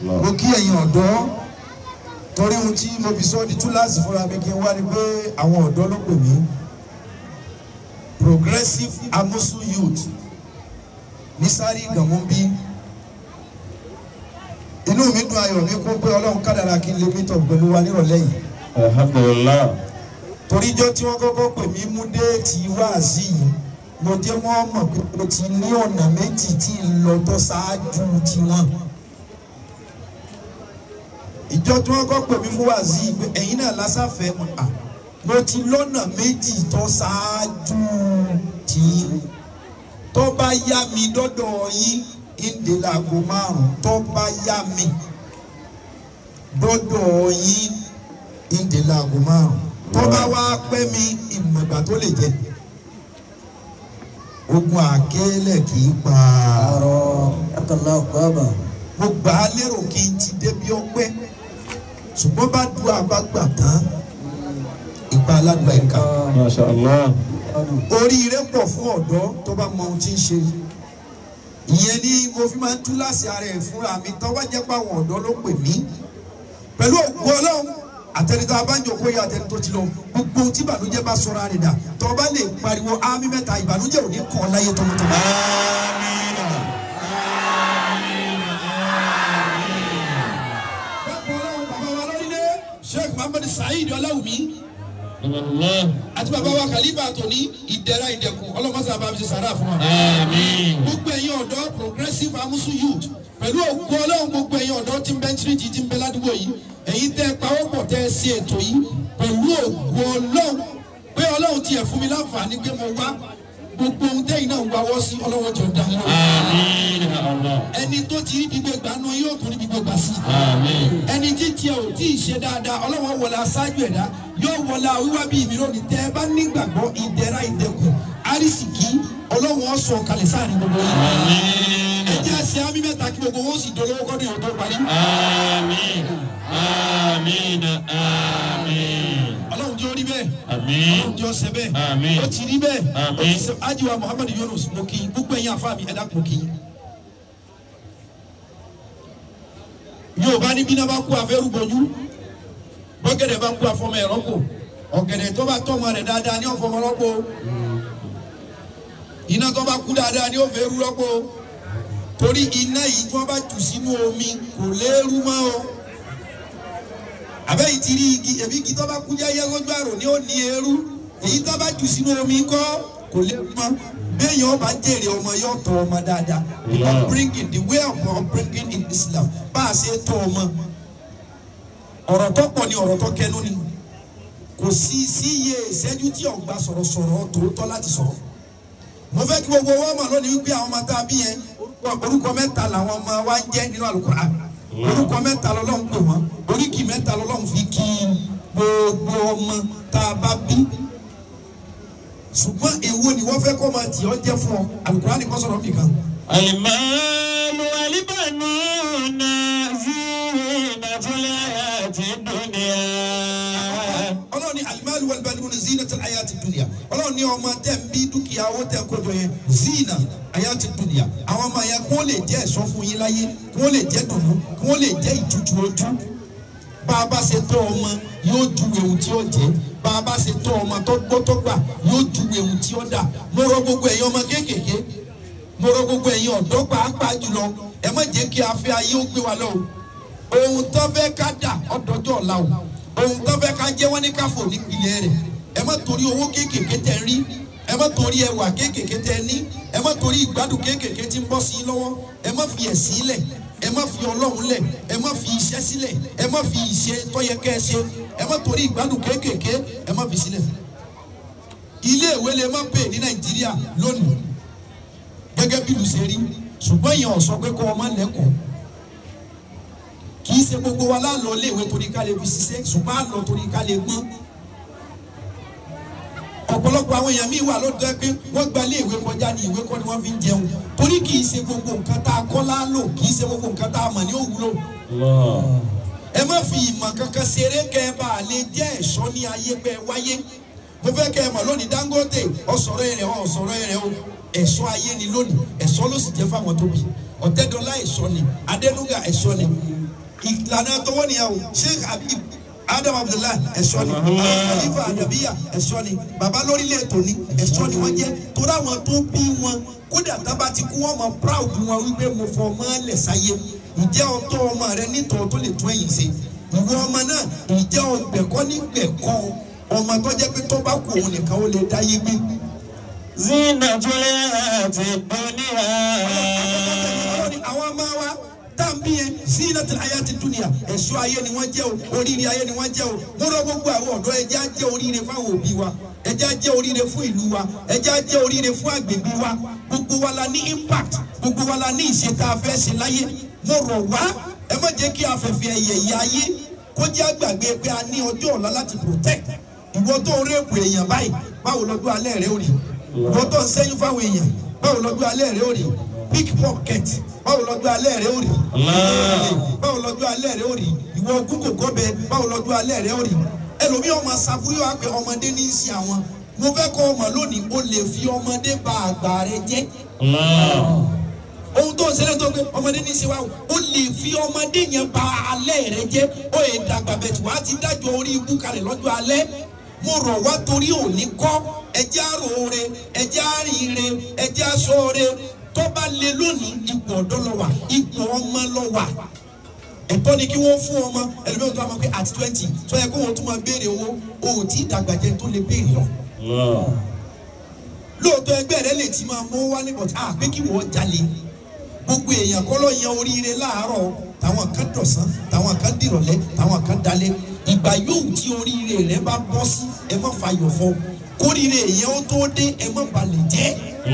mo kí ẹ̀yin ọ̀dọ́ torí ohun tí mo fi sọ di túláàsì fúnra mi kí n wá ni pé àwọn ọ̀dọ́ ló pè mí progressive amusu youth ní sáré ìgànmú bí inú mi dùn ayọ̀ mi kún pé ọlọ́run kádàrá kí n lè meet up pẹ̀lú wa nírọ̀lẹ́ yìí alhamdulilah toríjọ́ tí wọ́n kọ́kọ́ pè mí mú déètì wáàsí yìí mo jẹ́ wọ́n mọ̀ pé mo ti ní ọ̀nà méjì tí ń lọ tó ṣáájú tiwọn. ìjọ tí wọ́n kọ́ pè mí fún wáàsí yìí pé ẹ̀yin náà lásàfẹ́ mo à mo ti lọ́nà méjì tó ṣáájú tí tó bá yá mi dọ́dọ̀ yín ìdè láago márùn tó bá yá mi dọ́dọ̀ yín ìdè láago márùn tó bá wá pẹ́ mi ìmọ̀gbà tó lè jẹ́ ogun àkélẹ̀ kì í pa àrò akọlá ọgbàbà mo gbà á lérò kí n ti débi ọpẹ́ ṣùgbọ́n bá du àbágbà tán ìgbà aládùúgbà ẹ̀ka masha allah oríire pọ̀ fún ọ̀dọ́ tó bá mọ ohun tí ń ṣe ìyẹn ni mo fi máa ń tú láti ara ẹ̀ fúnra mi tó bá jẹ́ pé àwọn ọ̀dọ́ ló pè mí pẹ̀lú òkú ọlọ́run àtẹnitọ́ abánjọkọ́ yẹ àtẹnitọ́ ti lọ gbogbo ohun tí ìbànújẹ́ bá sọra rẹ̀ dà tó bá lè pariwo ámì mẹ́ta ìbànújẹ́ ò ní kàn ọ́ láyé tọmọtọmọ. bákan ọlọ́run bàbá wa lórílẹ̀ sheikh muhammed saheed ọláwùmí allah àti bàbá wa khalifa tóní ìdẹ̀ra ìdẹ̀kùn ọlọ́mọsá bá fi ṣe sàrà fún wa. àmín gbogbo ẹ̀yin ọ̀dọ́ progressive amusu youth pẹ̀lú òkú ọlọ́run gbogbo ẹ̀yin ọ̀dọ́ tí ń bẹ tírìtì tí ń bẹ ládùúgbò yìí ẹ̀yin tẹ́ ẹ pawọ́pọ̀ tẹ́ ẹ sí ètò yìí pẹ̀lú òkú ọlọ́run pé ọlọ́run tiẹ̀ fún mi láǹfààní pé mo wá gbogbo ohun tẹ́yìn náà ń wáwọ́ sí ọlọ́wọ́ jọ dá lọ. àmín allah ẹni tó ti rí gbígbé gbà náà yóò tún rí gbígbé gbà sí. àmín ẹni tí tiẹ̀ ò tí ì ṣe dáadáa ọlọ́wọ́ wọlé aṣáájú ẹ̀dá yóò wọlé wíwá bíi mi lónìí tẹ́ ẹ bá nígbàgbọ́ ìdẹ̀ra ìdẹ̀kùn àrísìkí ọlọ́wọ́ sọ kalẹ̀ sáàrin gbogbo yìí àmín ẹ jẹ́ àṣẹ àmì mẹ́ta kí gbogbo wọn sì dolówó kọ́dún yóò tó parí. àmín àmín àmín ọlọ́run jẹ́ orí bẹ́ẹ̀ àmín ọlọ́run jẹ́ ọsẹ bẹ́ẹ̀ Àmín. ó ti rí bẹ́ẹ̀ ó Àmín. ti sẹ ajiwa muhammad yunus mo kì í gbogbo ẹ̀yin àfa mi ẹ̀dá mo kì í. yorùbá ní bí náà bá kú afẹ́rú bọ́jú bọ́gẹ̀dẹ̀ bá kú afọmọ ẹ̀rọ kò ọ̀gẹ̀dẹ̀ tó bá tọ́mọ rẹ̀ dáadáa ní ọ̀fọmọ rọ́pò iná tó bá kú dáadáa ní ọ̀fẹ́rú rọ́pò torí iná yìí tí wọ́n bá jù sínú omi kò léérú mọ́ o àbẹ́yìí ti rí igi èmi igi tó bá kú jẹ́yẹ́ lójú àrò ni ó ní eérú èyí tó bá jù sínú omi kọ́ kò lè mọ́ béèyàn ọba jèrè ọmọ yóò tọ́ ọmọ dáadáa Yeah. upbringing the way of upbringing in Islam bá a ṣe tọ́ ọmọ ọ̀rọ̀ tó pọ̀ ni ọ̀rọ̀ tó kẹnu ni kò sí sí iye ìṣẹ́jú tí ọ̀gbà sọ̀rọ̀sọ̀rọ̀ tòótọ́ láti sọ̀rọ̀ mo fẹ́ kí gbogbo wọn mọ̀ lónìí wípé àwọn ọmọ tá a bí yẹn orúkọ- orúkọ mẹ́ta làwọn ọmọ wa ń jẹ́ nínú Al-Qur'an orúkọ mẹ́ta lọ́lọ́run pè wọ́n oríkì mẹ́ta lọ́lọ́run fi kí gbogbo ọmọ tá a bá bí ṣùgbọ́n èwo ni wọ́n fẹ́ kọ́ máa tì ọ́ jẹ́ fún ọ Al-Qur'an ni kò sọ̀rọ̀ nìkan المال والبنون زينة الحياة الدنيا ọlọ́run ní alimali walibalibuni zina tẹ ayati dunia ọlọ́run ní ọmọ tẹ ń bí dúkìá owó tẹ kó jọ yẹn zina ayati dunia àwọn ọmọ yẹn kó lè jẹ́ ẹ̀ṣọ́ fún yín láyé kó lè jẹ́ dùnú kó lè jẹ́ ìtutù ojú bá a bá ṣe tọ́ ọmọ yóò ju ewu tí ó jẹ́ bá a bá ṣe tọ́ ọmọ tó gbọ́ tó gbà yóò ju ewu tí ó dà mo rọ gbogbo ẹ̀yin ọmọ kéékèèké mo rọ gbogbo ẹ̀yin ọ̀dọ́ pàápàá jùlọ ẹ má jẹ́ kí afẹ́ ayé ó gbé wa lọ o ohun tó fẹ́ ká dà ọ̀dọ́jọ́ ọ̀la o ohun tó fẹ́ ká jẹ́ wọ́n ní káfò nípìnlẹ̀ rẹ̀ ẹ má torí owó kéékèèké tẹ rí ẹ má torí ẹwà kéékèèké tẹ ní ẹ má torí ìgbádùn kéékèèké tí ń bọ́ sí i lọ́wọ́ ẹ má fi ẹ̀sìn lẹ̀ ẹ má fi ọlọ́run lẹ̀ ẹ má fi iṣẹ́ sílẹ̀ ẹ má fi ìṣe tó yẹ kẹ́ ẹ ṣe ẹ má torí ìgbádùn kéékèèké ẹ má fi sílẹ̀ ilé ìwé lè má pè ní nàìjíríà lónìí gẹ́gẹ́ bí ìlú ṣe rí ṣùgbọ́n èèyàn ò sọ pé kó ọmọ lẹ́kọ̀ọ́ kì í ṣe gbogbo wa lálọ́ léèwé torí ká lè fi ṣiṣẹ́ ṣùgbọ́n àlọ́ torí ká lè gbọ́n ọ̀pọ̀lọpọ̀ àwọn èèyàn míì wà ló dẹ́ pé wọ́n gba léèwé kọjá ní ìwé kọ́ ni wọ́n fi ń jẹun torí kì í ṣe gbogbo nǹkan tá a kọ́ lálò kì í ṣe gbogbo nǹkan tá a mọ̀ ní òwúlò الله ẹ má fi ìmọ̀ kankan ṣeré kẹ́ ẹ bá a lè jẹ́ ẹ̀ṣọ́ ní ayé pẹ́ wáyé mo fẹ́ kẹ́ ẹ mọ̀ lónìí Dangote ọ̀sọ̀rọ̀ ẹ̀rẹ̀ ọ̀sọ̀rọ̀ ẹ̀rẹ̀ o ẹ̀ṣọ́ ayé ni lónìí ẹ̀ṣọ́ ló sì jẹ́ fáwọn tó bí ọ̀tẹ́dọ́lá ẹ̀ṣọ́ ni adẹ́nuga ẹ̀ṣọ́ ni ìlànà tọwọ́ nìyà o sheikh habib adam abdullahi ẹ̀ṣọ́ ni khalifa adabiya ẹ̀ṣọ́ ni baba lórílẹ̀ tòní ẹ̀ṣọ́ ni wọ́n jẹ́ torí àwọn tó bí wọn kódà tábà ti kú wọn mọ proud wọn wípé mo fọ ọmọ lẹ̀ sáyé ǹjẹ́ ọtọ́ ọmọ rẹ nítọ̀ tó lè tún ẹ̀yìn ṣe ìwọ ọmọ náà ǹjẹ́ ọgbẹ̀kọ́ nígbẹ̀kọ́ ọmọ tó jẹ́ pé tó bá kú òun nìkan ó lè dáyé gbé زينة الحياة الدنيا ọlọ́ni àwọn ọmọ wa tá à ń bí yẹn zinatul hayati dunya ẹ̀ṣọ́ ayé ni wọ́n jẹ́ o oríire ayé ni wọ́n jẹ́ o mo rọ gbogbo àwọn ọ̀dọ́ ẹjẹ́ á jẹ́ oríire fáwọn òbí wa ẹjẹ́ á jẹ́ oríire fún ìlú wa ẹjẹ́ á jẹ́ oríire fún àgbègbè wa gbogbo wa la ní impact gbogbo wa la ní ìṣe tá a fẹ́ ṣe láyé mo rọ̀ wá ẹ má jẹ́ kí afẹ́fẹ́ ẹ̀yẹ ìyá ayé kó jẹ́ àgbàgbé pé a ní ọjọ́ ọ̀la láti protect ìwọ tó ń rẹ́pù èèyàn báyìí báwo lọ́dún alẹ́ rẹ ò rí ìwọ tó ń sẹ́yìn fáwọn èèyàn báwo lọ́dún alẹ́ rẹ ò rí pickpocket báwo lọ́dún alẹ́ rẹ ò rí báwo lọ́dún alẹ́ rẹ ò rí ìwọ gúgò gọ́bẹ báwo lọ́dún alẹ́ rẹ ò rí ẹlòmíì ọmọ sàbúrò wa pé ọmọdé ní í ṣe àwọn mo fẹ́ kọ́ ọmọ lónìí o lè fi ọmọdé ba àgbà rẹ jẹ́ ohun tó ń ṣẹlẹ̀ tó gbé ọmọdé ní í ṣe wa o o lè fi ọmọdé yẹn ba alẹ́ rẹ jẹ́ o yẹ dàgbà bẹ̀ tí wàá ti dájọ́ orí ibú kalẹ̀ lọ́jọ́ alẹ́ mo rọ̀ wá torí òní kọ́ ẹjẹ́ àròore ẹjẹ́ àríire ẹjẹ́ àsọ̀ore tó bá lé lónìí ipò ọ̀dọ́ lọ wà ipò ọmọ lọ wà ẹ̀tọ́ ni kí wọ́n fún ọmọ ẹlòmíràn tó a máa pé àti twenty tó yẹ kó wọ́n tún máa béèrè owó o ò tí ì dàgbà jẹ́ tó lè béèrè lọ lóòótọ́ ẹgbẹ́ rẹ lè ti máa mú wálé bọ̀tí à pé kí wọ́n jalè gbogbo èèyàn kọ́ ló yan oríire láàárọ̀ táwọn kan dọ̀sán táwọn kan dìrọ̀lẹ́ táwọn kan dalẹ̀ ìgbà yóò tí oríire rẹ bá bọ́ sí ẹ má fàyọ̀ fọ́ kóríire èèyàn ó tó dé ẹ má balẹ̀ jẹ́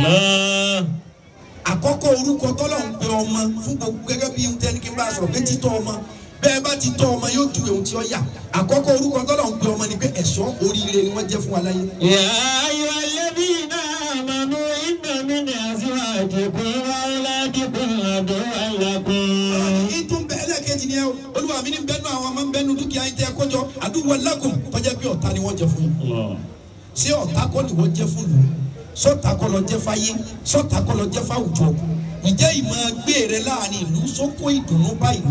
àkọ́kọ́ orúkọ tọ́lọ̀ ń pe ọmọ fún gbogbo gẹ́gẹ́ bí tẹni kí n bá a sọ̀rọ̀ pé títọ́ ọmọ bẹ́ẹ̀ bá ti tọ́ ọmọ yóò ju ohun tí ó yà àkọ́kọ́ orúkọ tọ́lọ̀ ń pe ọmọ ni pé ẹ̀ṣọ́ oríire ni wọ́n jẹ́ fún wa láyé. يا أيها الذين آمنوا إن من أزواجكم وأولادكم عدوا لكم ìtún bẹ́ẹ̀ lẹ́ẹ̀kejì ni ẹ o olúwa mi ní bẹ́ẹ̀ nù àwọn ọmọ ń bẹ́ẹ̀ nù dúkìá yín tẹ́ ẹ kọjọ àdúgbò lákùn tọ́jà pé ọ̀tá ni wọ́n jẹ fún yín ṣé ọ̀tá kọ́ ni wọ́n jẹ́ fún lù sọ́tà kọ́ lọ jẹ́ fáyé sọ́tà kọ́ lọ jẹ́ fáwùjọ ǹjẹ́ ìmọ̀ gbé rẹ láàrin ìlú sókó ìdùnnú bá ìlú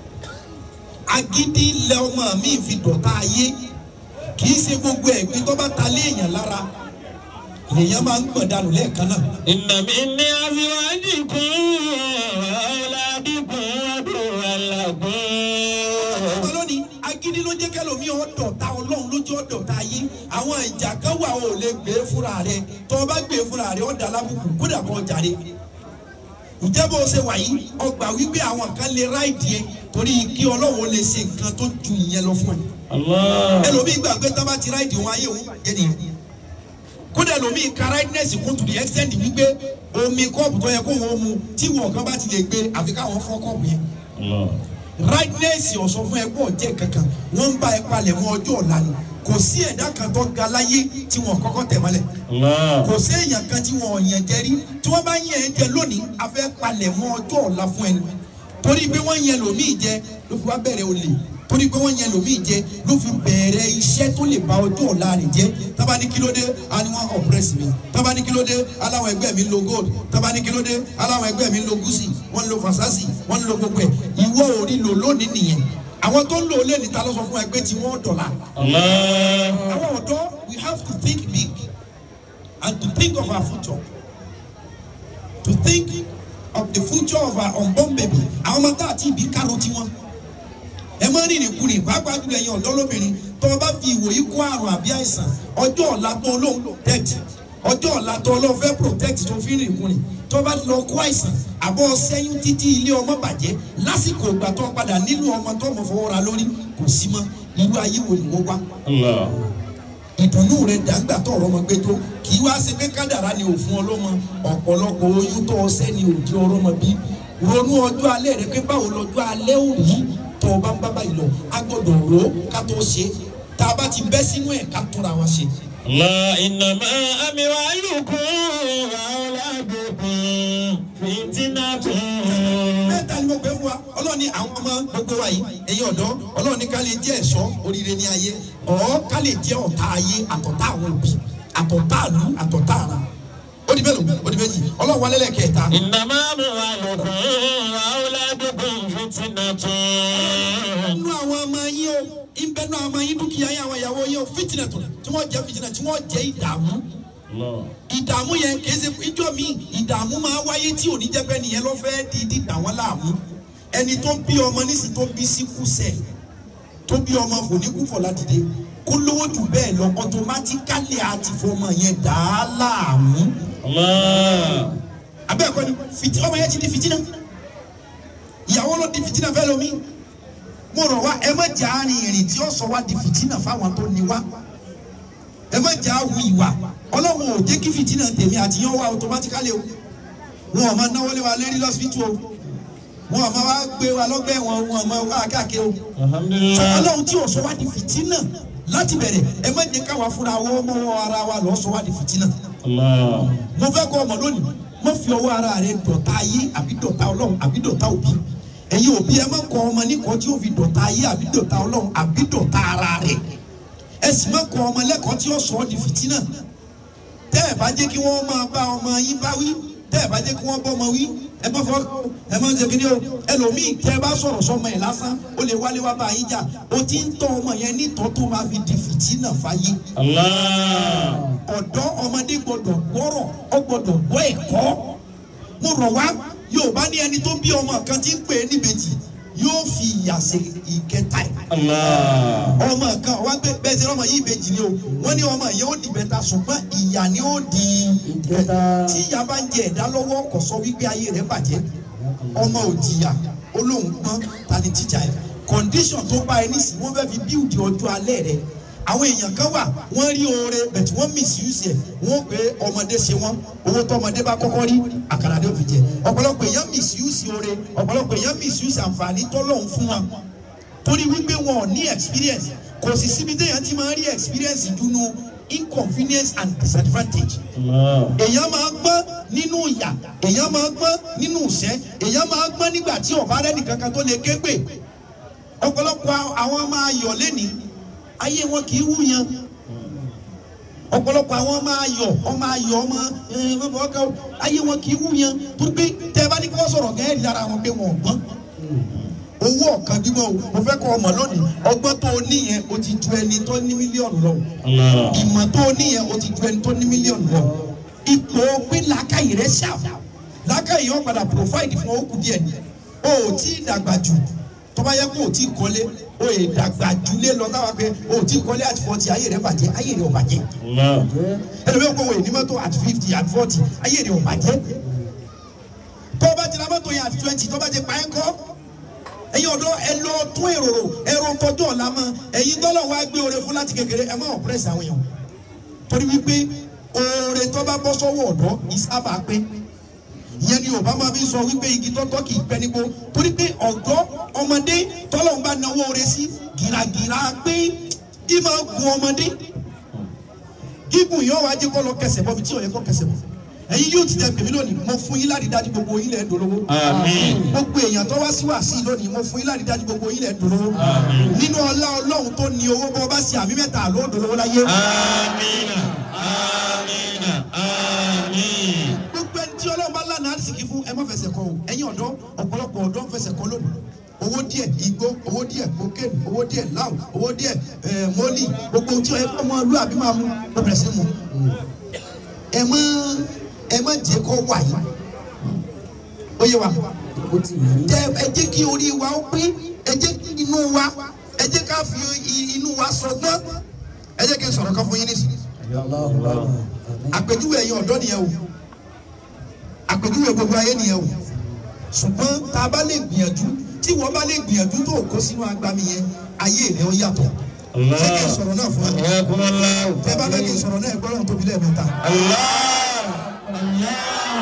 agídí ilẹ̀ ọmọ mi fi dọ̀tá ayé kì í ṣe gbogbo ẹ̀gbin tó bá ta lé èèyàn lára èèyàn máa ń gbọ̀n dànù lẹ́ẹ̀kan náà إن من أزواجكم وأولادكم عدوا لكم ọmọ lónìí agídí ló jẹ́ kẹlòmí ọ̀dọ̀ ta ọlọ́run lójú ọ̀dọ̀ ta ayé àwọn ìjà kan wà ó lè gbé fúnra rẹ tó o bá gbé fúnra rẹ ọ̀dà alábùkù kódà kó jàre ǹjẹ́ bó o ṣe wà yìí ọgbà wípé àwọn kan lè ráìdì ẹ torí kí ọlọ́run lè ṣe nǹkan tó ju ìyẹn lọ fún ẹ الله ẹlòmíì gbàgbé tá a bá ti ráìdì wọn ayé òun bàjẹ́ nìyẹn kódà ẹlòmíì ka ráìdínẹ́sì kún to the extent wípé omi kọ́ọ̀pù tó yẹ kó wọn mu tí wọn kan bá ti lè gbé àfi káwọn fọ́ kọ́ọ̀pù yẹn الله rightness ọ̀sọ̀ fún ẹgbẹ́ ọ̀jẹ̀ kankan wọ́n ń bá ẹ palẹ̀ mọ́ ọjọ́ ọ̀la ni kò sí ẹ̀dá kan tó ga láyé tí wọ́n kọ́kọ́ tẹ̀ mọ́lẹ̀ الله kò sí èèyàn kan tí wọ́n yàn jẹ rí tí wọ́n bá yàn ẹ́ jẹ lónìí a fẹ́ palẹ̀ mọ́ ọjọ́ ọ̀la fún ẹni torí pé wọ́n yàn lòmíì jẹ ló fi wá bẹ̀rẹ̀ olè torí pé wọ́n yàn lòmíì jẹ ló fi bẹ̀rẹ̀ iṣẹ́ tó lè ba ọjọ́ ọ̀la rẹ̀ jẹ́ tábà ní kílódé a ní wọ́n oppress mi tábà ní kílódé aláwọ̀ ẹgbẹ́ mi ń lo gold tábà ní kílódé aláwọ̀ ẹgbẹ́ mi ń lo gúúsì wọ́n ń lo fasasi wọ́n ń lo gbogbo ẹ̀ ìwọ ò rí lò lónìí nìyẹn àwọn tó ń lò lé níta ló sọ fún ẹgbẹ́ tí wọ́n dọ̀la الله àwọn ọ̀dọ́ we have to think big and to think of our future to think of the future of our unborn baby àwọn ọmọ tá àti ìbí kárò tiwọn ẹ má rìnrìn kùnrin pàápàá jùlọ ẹ̀yin ọ̀dọ́ lóbìnrin tó o bá fi ìwòyí kó àrùn àbí àìsàn ọjọ́ ọ̀la tó o lóun protect ọjọ́ ọ̀la tó o lóun fẹ́ protect tó fi rìnrìn kùnrin tó o bá lọ kó àìsàn àbọ̀ sẹ́yìn títí ilé ọmọ bàjẹ́ lásìkò ìgbà tó o padà nílò ọmọ tó o mọ̀ fọwọ́ ra lórí kò sí mọ́ irú ayé wo ni wọ́n wá الله ìdùnnú rẹ dàgbà tó ọ̀rọ̀ ọmọ gbé tó kì í wá ṣe pé kádàrá ni òfin ọlọ́mọ ọ̀pọ̀lọpọ̀ oyún tó ọsẹ́ ni òdi ọ̀rọ̀ ọmọ bí ronú ọjọ́ alẹ́ rẹ pé báwo lọ́jọ́ alẹ́ ò rí tó o bá ń bá báyìí lọ a gbọ́dọ̀ rò ó ká tó ṣe tá a bá ti bẹ́ sínú ẹ̀ ká túnra wa ṣe. الله إنما أموالكم وأولادكم فتنة mẹ́ta ni mo pè fún wa ọlọ́run ní àwọn ọmọ gbogbo wa yìí ẹ̀yin ọ̀dọ́ ọlọ́run ní ká lè jẹ́ ẹ̀ṣọ́ oríire ní ayé ọ̀ ká lè jẹ́ ọ̀tá ayé àtọ̀tá àwọn òbí àtọ̀tá àlú àtọ̀tá ara ó ó di mélòó ó di méjì ọlọ́run wálé lẹ́ẹ̀kẹta إنما أموالكم وأولادكم فتنة nínú àwọn ọmọ yín o ìbẹ́ nínú àwọn ọmọ yín dúkìá yín àwọn ìyàwó yín o fìtínà tó tí wọ́n jẹ́ fìtínà tí wọ́n jẹ́ ìdààmú ìdààmú yẹn kì í ṣe ìjọ mi ìdààmú máa wáyé tí ò ní jẹ́ pé nìyẹn ló fẹ́ di dídà wọ́n láàmú ẹni tó bí ọmọ nísì tó bí síkú sẹ̀ tó bí ọmọ kò ní kú fọlá dìde kó lówó jù bẹ́ẹ̀ lọ ọtọmátíkálì àti fọmọ yẹn dà á láàmú الله abẹ́ẹ̀kọ́ ni fìtí ọmọ yẹn ti di fìtínà ìyàwó ló di fìtínà fẹ́ lomi mo rọ̀ wá ẹ má jà á rin ìrìn tí ó sọ wá di fìtínà fáwọn tó ní wá ẹ má jà á hu ìwà ọlọ́run ò jẹ́ kí fìtínà tèmi àti yẹn wá automatically o wọn ò máa náwó lé wa lérí lọ́sibítù o wọn ò máa wá gbé wa lọ́gbẹ́ wọn wọn ò máa wá káàkiri o الحمد لله ọlọ́run tí ò sọ wá di fìtínà láti bẹ̀rẹ̀ ẹ má jẹ́ káwa fúnra wọ́n mọ́ ara wa lọ́ sọ wá di fìtínà الله mo fẹ́ kọ́ ọmọ lónìí mo fi ọwọ́ ara rẹ dọ̀tá ayé àbí dọ̀tá ọlọ́run àbí dọ̀tá òbí ẹ̀yin òbí ẹ má kọ́ ọmọ níkọ́ tí ó fi dọ̀tá ayé àbí dọ̀tá ọlọ́run àbí dọ̀tá ara rẹ ẹ sì má kọ́ ọmọ lẹ́kọ̀ọ́ tí ó sọ ọ́ di fìtínà tẹ́ ẹ bá jẹ́ kí wọ́n máa bá ọmọ yín bá wí tẹ́ ẹ bá jẹ́ kí wọ́n bọ́ ọmọ wí ẹ má fọ́ ẹ má jẹ́ kí ni o ẹlòmíì tẹ́ ẹ bá sọ̀rọ̀ sọmọ ẹ̀ lásán ó lè wálé wá bá yín jà ó ti ń tọ́ ọmọ yẹn nítọ́ tó máa fi di fìtínà fáyé الله ọ̀dọ́ ọmọdé gbọ́dọ̀ gbọ́rọ̀ ọ gbọ́dọ̀ gbọ́ ẹ̀kọ́ mo rọ̀ wá yorùbá ní ẹni tó bí ọmọ kan tí ń pè é níbejì yóò fi ìyà ṣe ìkẹta ẹ̀ الله ọmọ kan wá gbé bẹ́ẹ̀ sẹ́ ọmọ yìí ìbejì ni o wọ́n ní ọmọ yẹn ó di bẹ́ta ṣùgbọ́n ìyà ni ó di ìkẹta tí ìyá bá ń jẹ ẹ̀dá lọ́wọ́ kò sọ wípé ayé rẹ̀ bàjẹ́ ọmọ ò jìyà olóhùn gbọ́n ta ni tíjà ẹ̀ condition tó bá ẹ nísìnyí wọ́n fẹ́ fi bíùdì ọjọ́ alẹ́ rẹ̀ àwọn èèyàn kan wà wọ́n rí oore bẹ̀tì wọ́n misuse ẹ̀ wọ́n pé ọmọdé ṣe wọ́n owó tó ọmọdé bá kọ́kọ́ rí àkàrà ló fi jẹ ọ̀pọ̀lọpọ̀ èèyàn misuse oore ọ̀pọ̀lọpọ̀ èèyàn misuse àǹfààní tọ́lọ́hún fún wọn torí wípé wọn ò ní experience kò sì síbi téèyàn ti máa ń rí experience dunu inconvenience and disadvantage الله èèyàn máa gbọ́n nínú ìyà èèyàn máa gbọ́n nínú ìṣẹ́ èèyàn máa gbọ́n nígbà tí ọ̀bá rẹ̀ nìkan kan tó lè ké pè ọ̀pọ̀lọpọ̀ àwọn máa yọ̀ lẹ́ni ayé wọn kì í wú yan ọ̀pọ̀lọpọ̀ àwọn máa yọ̀ ọmọ ayọ̀ ọmọ ẹ̀ẹ́dẹ́gbẹ̀rún ọkọ̀ ayé wọn kì í wú yan torí pé tẹ́ ẹ bá ní kí wọ́n sọ̀rọ̀ gẹ́gẹ́ lára wọn pé wọn ò gbọ́n owó ọ̀kan gbígbọ́ o mo fẹ́ kọ́ ọmọ lónìí ọgbọ́n tó o ní yẹn o ti ju ẹni tó ní mílíọ̀nù lọ الله ìmọ̀ tó o ní yẹn o ti ju ẹni tó ní mílíọ̀nù lọ ipò pé làákàyè rẹ ṣá làákàyè yóò padà provide fún okùn díẹ̀ ni o ò tí ì dàgbà jù tó bá yẹ kó o tí ì kọ́lé o ì dàgbà jù lé lọ táwa pé o ò tí ì kọ́lé àti forty ayé rẹ bàjẹ́ ayé rẹ ò bàjẹ́ الله ẹlòmíràn kò wò ní mọ́tò at fifty at forty ayé rẹ ò bàjẹ́ tó o bá ti ra mọ́tò yẹn at twenty tó o bá ti pa ẹ́ kọ́ ẹ̀yin ọ̀dọ́ ẹ lọ tún èrò rò ẹ̀rọ tọjú ọ̀la mọ́ ẹ̀yin tọ́lọ̀ wá gbé oore fún láti kékeré ẹ má ọ̀pẹ́rẹ́sì àwọn èèyàn torí wípé oore tó bá bọ́ sọ́wọ́ ọ̀dọ́ ìsábà pé ìyẹn ni yorùbá máa fi sọ wípé igi tọ́tọ́ kì í pẹ́ nígbó torí pé ọ̀dọ́ ọmọdé tọ́lọ̀ ń bá náwó oore sí gìràgìrà pé kí máa gun ọmọdé gígùn yóò wá jẹ́ kó lọ kẹsẹ̀ bọ́ mi tí ò yẹ kó kẹsẹ̀ bọ́ ẹ̀yin yóò ti tẹ pèmí lónìí mo fún yín láti dájú gbogbo yín lẹ́ẹ̀ dolówó آمين gbogbo èèyàn tó wá sí wá sí lónìí mo fún yín láti dájú gbogbo yín lẹ́ẹ̀ dolówó nínú ọlá ọlọ́run tó ní owó bọ́ bá ṣe àmì mẹ́ta ló dolówó láyé آمين آمين آمين gbogbo ẹni tí ọlọ́run bá lánàá àdìsíkì fún ẹ má fẹsẹ̀ kọ o ẹ̀yin ọ̀dọ́ ọ̀pọ̀lọpọ̀ ọ̀dọ́ ń fẹsẹ̀ kọ lónìí owó díẹ̀ igbó owó díẹ̀ cocaine owó díẹ̀ láwù owó díẹ̀ ẹ̀ mọ́lì gbogbo ohun tí ọ̀yẹ́ ọmọ ìlú àbí máa mú ló bẹ̀rẹ̀ sí mu ẹ má ẹ má jẹ́ kó wà yìí ó yé wa ó ti yí tẹ ẹ jẹ́ kí orí wa ó pé ẹ jẹ́ kí inú wa ẹ jẹ́ ká fi i- inú wa sọgbọ́n ẹ jẹ́ kí n sọ̀rọ̀ kan fún yín nísìnyí Allahu Akbar àmín àpèjúwe ẹ̀yin ọ̀dọ́ nìyẹn o àpèjúwe gbogbo ayé nìyẹn o ṣùgbọ́n tá a bá lè gbìyànjú tí wọ́n bá lè gbìyànjú tó kó sínú agbami yẹn ayé rẹ̀ ó yàtọ̀ ṣé kí n sọ̀rọ̀ náà fún ẹ حياكم الله tẹ bá fẹ́ kí n sọ̀rọ̀ náà ẹ gbọ́dọ̀ tóbi lẹ́ẹ̀mẹ́ta الله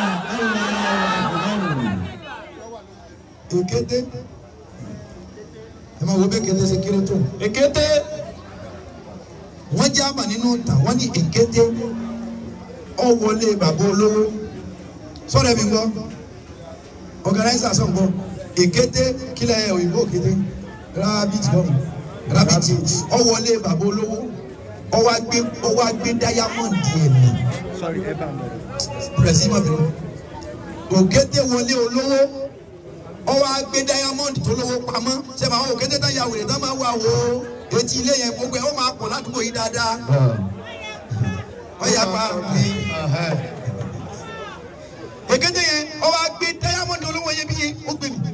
èkété ẹ máa wo bẹ́ẹ̀ kété ṣe kéré tó èkété wọ́n jẹ́ àmà nínú ìtàn wọ́n ní èkété ọ wọlé bàbá olówó sọ́dọ̀ ẹ̀mí gbọ́ organizer sọ̀ gbọ́ èkété kílẹ̀ òyìnbó òkété rabbit gbọ́ rabbit ọ wọlé bàbá olówó ọ wá gbé ọ wá gbé diamond ẹ̀mí pẹ̀rẹ̀sì mọ̀bìnrin òkété wọlé olówó ọwọ́ agbé diamond tó lówó pamọ́ sẹ́mi àwọn òkété tá ya wèrè tán máa wà wò ó etí ilé yẹn gbogbo ẹ̀ ó máa pọ̀ ládùúgbò yìí dáadáa ọ̀yà pa òkété yẹn ọwọ́ agbé diamond olówó yẹn bí yẹn ó gbé mi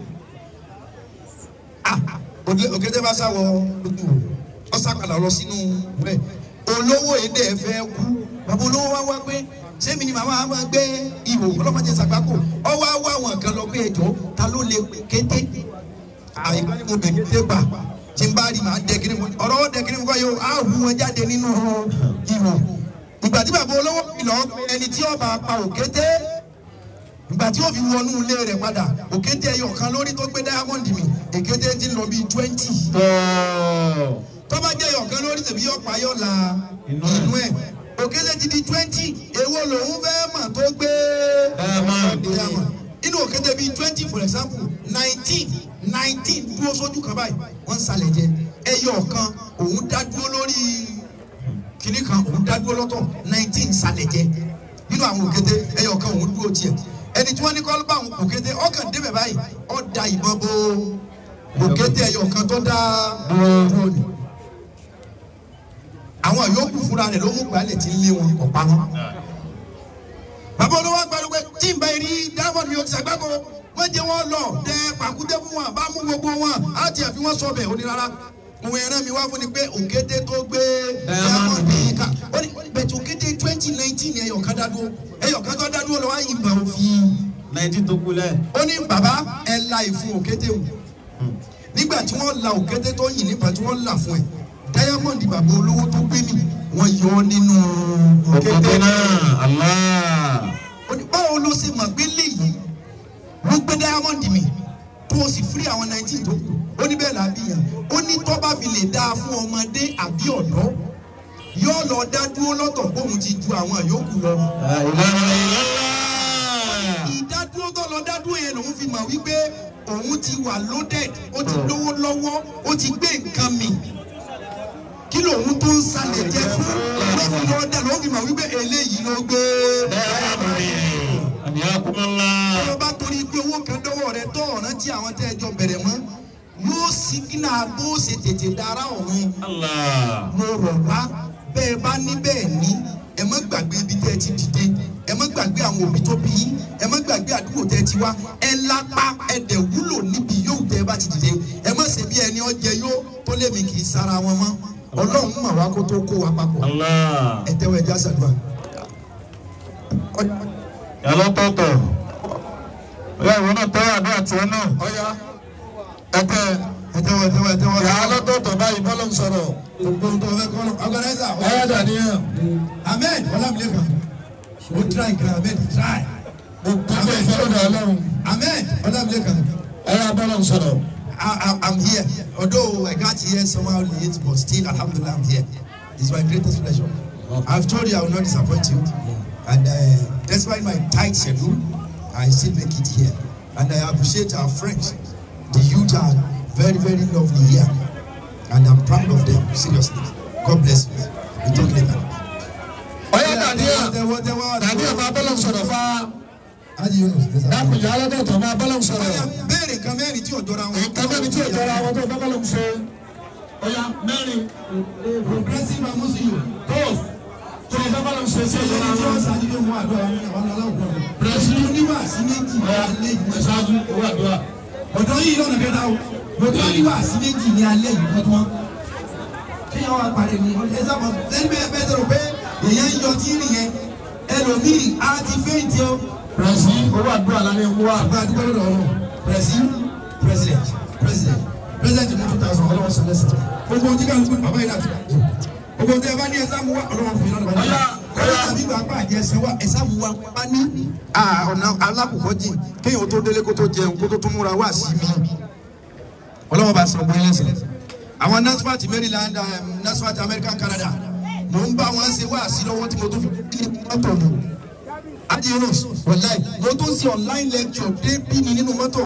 ah òkété bá sáwọ lójú ọ̀sàkàlà lọ sínú rẹ̀ olówó èdè fẹ́ kú bàbá olówó wá wá pé sẹ́mi ni màmá máa gbé ihò ọlọ́mọdé sàgbákò ọwọ́ àwọ̀ àwọn kan lọ pé ẹjọ́ ta ló lè kété àyíká ni mo bẹ̀ kété gbà tí n bá rí màá dẹ kiri mu ọ̀rọ̀ dẹ kiri mu kọ́ yóò á hu wọn jáde nínú ihò ìgbà tí bàbá olówó ìlọ ẹni tí ọba pa òkété ìgbà tí ó fi wọnú ilé rẹ̀ padà òkété ẹyọ kan lórí tó gbé diamond mi èkété ti ń lọ bíi twenty tọ́ba jẹ́ ẹyọ kan lórí tèmi yọ pa yọ la inú ẹ̀ òkèlè ti di twenty èwo lòun fẹ́ mà tó gbé Diamond. diamond inú òkèlè bíi twenty for example nineteen nineteen dúró sójú kan báyìí wọ́n ń salẹ̀ jẹ ẹyọ kan òun dá dúró lórí kìnnì kan òun dá dúró lọ́tọ̀ nineteen salẹ̀ jẹ nínú àwọn òkété ẹyọ kan òun dúró tiẹ̀ ẹni tí wọ́n ní kọ́ bá àwọn òkété ọkàn débẹ̀ báyìí ó da ìbọn bo òkété ẹyọ kan tó dá dúró ni àwọn yòókù fúnra rẹ̀ ló mú gbalẹ̀ tí ń lé wọn kọ̀ pa wọn. bàbá olówó agbárùgbé tí n bá rí diamond mi ò ti sàgbákò wọ́n jẹ́ wọ́n lọ dẹ pàkúté fún wọn bá mú gbogbo wọn á tiẹ̀ fi wọ́n sọ bẹ̀ ó ní rárá òun ẹran mi wá fún ni pé òkété tó gbé diamond mi ká ó ní bẹ̀tẹ̀ òkété twenty nineteen ẹ̀yọ̀ kan dádúró ẹ̀yọ̀ kan tó dádúró lọ́wọ́ ìgbà òfin nineteen tó kú lẹ̀. ó ní bàbá ẹ la ìfun òkété o nígbà tí wọ́n la òkété tó yìn nípa tí wọ́n là fún ẹ diamond bàbá olówó tó gbé mi wọ́n yọ ọ́ nínú òkété òkété náà náà Allah. ó ní báwo ló ṣe mọ̀ pé léyìí ló gbé diamond mi tó o sì firi àwọn nineteen tó kù ó ní bẹ́ẹ̀ làbí yàn ó ní tó bá fi lè dáa fún ọmọdé àbí ọ̀dọ́ yóò lọ dá dúró lọ́tọ̀ bóun ti ju àwọn yòókù lọ. La ilaha illallah. ìdádúró tó lọ dádúró yẹn lòun fi mọ̀ wípé òun ti wà loaded ó ti lówó lọ́wọ́ ó ti gbé nǹkan mi kí lòun tó ń salẹ̀ jẹ fún ló fi lọ dá lòun fi mọ̀ wípé eléyìí ló gbé. Àmì àkúmọ́lá. tó bá torí pé owó kan dọ́wọ́ rẹ tó ọ̀ràn tí àwọn tẹ́ ẹ jọ bẹ̀rẹ̀ mọ́ yóò sígínà bó ṣe tètè dára ọ̀run Allah. mo rọ̀ wá bẹ́ẹ̀ bá ní bẹ́ẹ̀ ní ẹ má gbàgbé ibi tẹ́ ẹ ti dìde ẹ má gbàgbé àwọn òbí tó bí yín ẹ má gbàgbé àdúgbò tẹ́ ẹ ti wá ẹ lápá ẹ dẹ̀ wúlò níbi yóò tẹ́ ẹ bá ti dìde ẹ má ṣe bí ẹni ọjẹ yóò tó lémi kì í sara wọn mọ́ ọlọ́run mà wá kó tó kó wa papọ̀ Allah. ẹ tẹ́wọ́ ẹ já sàdúrà. Yàrá tọ̀tọ̀. Ọ̀yá ìwọ náà tẹ́wọ́ àdúrà tiẹ̀ náà. ọ̀ya Ẹ tẹ́ ẹ. ẹ tẹ́wọ́ ẹ tẹ́wọ́ ẹ tẹ́wọ́. Yàrá lọ́tọ̀ọ̀tọ̀ báyìí bọ́lá ń sọ̀rọ̀. gbogbo ohun tó fẹ́ kọ́ lọ ọgọ́nẹ́sà Ọ̀yá dàníyàn. ahmed ọlámilẹ́kan ó try kan ahmed try Gbogbo ìfẹ́ lọ́dọ̀ Ọlọ́run. ahmed ọlámilẹ́kan. Ọ̀yá bọ́lá ń sọ̀rọ̀. I, I, I'm here. Although I got here somehow late, but still, Alhamdulillah, I'm here. It's my greatest pleasure. I've told you I will not disappoint you. And uh, despite my tight schedule, I still make it here. And I appreciate our friends. The youth are very, very lovely here. And I'm proud of them, seriously. God bless you. We talk later. Ọ̀yá dàníyàn. Dàníyàn máa bọ́lá ń sọ̀rọ̀ fá. Haji Yunus, yes, sir. Dákun yàrá lọ́tọ̀ọ̀tọ̀ máa bọ́lá ń sọ̀rọ̀. Ọya, béèrè kan mẹ́rin tí ò jọra wọn. Nǹkan mẹ́rin tí ò jọra àwọn tó bá bọ́lá ń ṣe. Ọ̀yá mẹ́rin. Progressive and Muslim. Tó tó bá bọ́lá ń ṣe sí ìjọra Ẹni tí wọn. wọ́n ṣáájú ló mú àdúrà wọn ní àwọn aláwọ̀ kan. Bẹ̀rẹ̀sì. oníwàásí méjì ní Ọ̀yá alẹ́ yìí. ẹ̀ṣáájú owó àdúrà. ọ̀dọ́ yìí lọ́nà kẹta o ọ̀dọ́ oníwàásí méjì ní alẹ́ yìí wọ́n tún wọ́n. kéèyàn wá parí ni ẹ sábà lẹ́nu bẹ́ẹ̀ bẹ́ẹ̀ sọ̀rọ̀ pé èèyàn ń yọ tí ì rìn yẹn ẹlòmíì á ti fẹ́ǹtì o. Bẹ̀rẹ̀sì owó àdúrà lálẹ́ ń wá. àgbà àdúgbò lọ́dọ̀ ọ̀rọ̀ pẹ̀sì president president president ní two thousand ọlọ́wọ́ sọ lẹ́sẹ̀ gbogbo ojú kan gbogbo bàbá yìí láti bàjẹ́ gbogbo ojú ẹ bá ní ẹ sáà mú wá ọlọ́wọ́ fún yín lọ́dọ̀ bàjẹ́ Ọ̀yá, ọ̀yá àbí bàbá àjẹ ẹsẹ̀ wá ẹ sáà mú wá bá ní. ọ̀nà alákòókò jìn kéèyàn tó délé kó tó jẹun kó tó tún múra wá sí mi ọlọ́wọ́ bá sọ bóyá lẹ́sẹ̀ àwọn NASFAT Maryland um, NASFAT American Canada mò ń bá wọn ṣe wá sí lọ́wọ́ tí mo tún fi kí mọ́tò mi. Adi Yunus, wàláì, mo tún ṣe online lecture dé bí mi nínú mọ́tò.